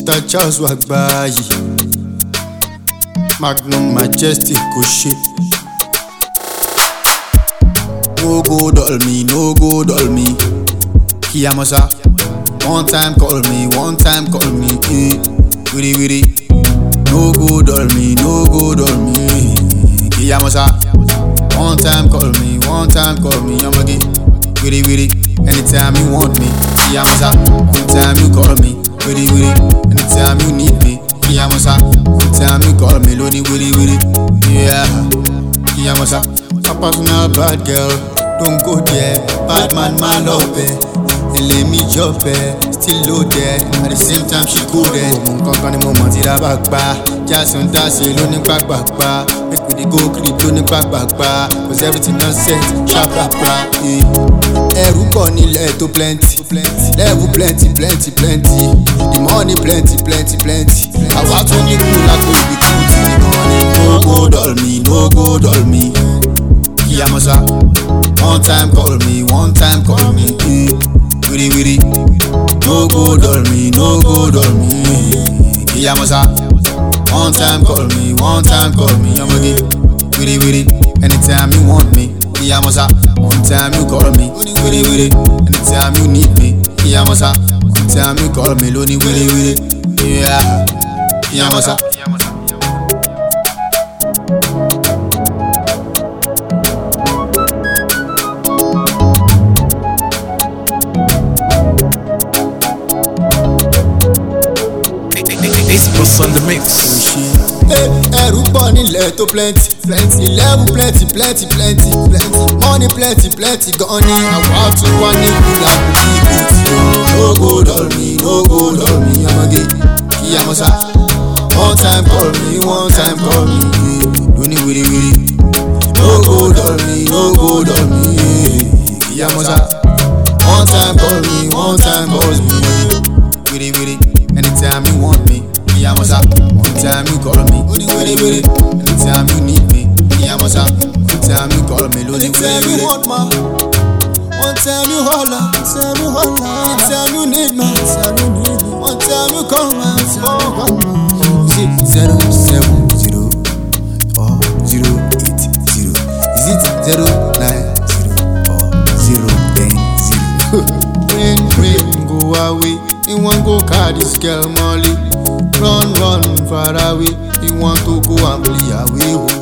Mr. Charles Wagbayi Magnum Majestic kò ṣe. No go dull me, no go dull me. Kiyamosa. One time call me, one time call me. Eh. Wiri wiri. No go dull me, no go dull me. Kiyamosa. One time call me, one time call me. Yamagi. Wiri wiri. Anytime you want me. Kiyamosa. Anytime you call me. Wiri wiri. Anytime you need me. Kiyamosa. Anytime you call me. Loni wiri wiri. Yeah. Kiyamosa. A personal bad girl. Don't go there. Bad man, my love. Eh. ilé mi jọ̀bẹ̀ still loaded at the same time she go there. mo kankan ni mo mọ̀ tí dábàá gbá jason dasi ló ní gbàgbàgbà make we dey go crib ló ní gbàgbàgbà cause everything don set ṣàpràprà. ẹrù pọ̀ nílẹ̀ tó plenty level plenty plenty plenty the money plenty plenty plenty àwa tún ní kú látò ibi kú tí nìkan ni. no go dull me no go dull me kíyàmọ́sá one time call me one time call me. Eh wiri wiri no go dull me no go dull me kiyamosa one time call me one time call me yamagi wiri wiri anytime you want me kiyamosa one time you call me wiri wiri anytime you need me kiyamosa one time you call me loni wiri wiri yeah kiyamosa. It's Boss on the mix. ẹrù pọ̀ nílẹ̀ tó plenty plenty level plenty plenty plenty plenty money plenty plenty gan ni àwa tún wá ní kúlà kùkì kùtì o. no go dull me no go dull me ọmọge kíyàmọ́sá one time call me one time call me lóní wíríwírí no go dull me no go dull me kíyàmọ́sá one time call me one time call me wíríwírí anytime you want me. Kiyamosa, one time you call me, Odi wiri wiri. Anytime you need me, Kiyamosa, one time you call me, Lodi wiri wiri. want ma, one time you holla, one time you holla. Anytime you need me, anytime you need me. One time you call me, one time you call me. Is it zero seven zero or zero eight zero? Is it zero nine zero or zero ten zero? rain, rain, go away. You want go carry this girl Molly. Run, run far away. You want to go and play away.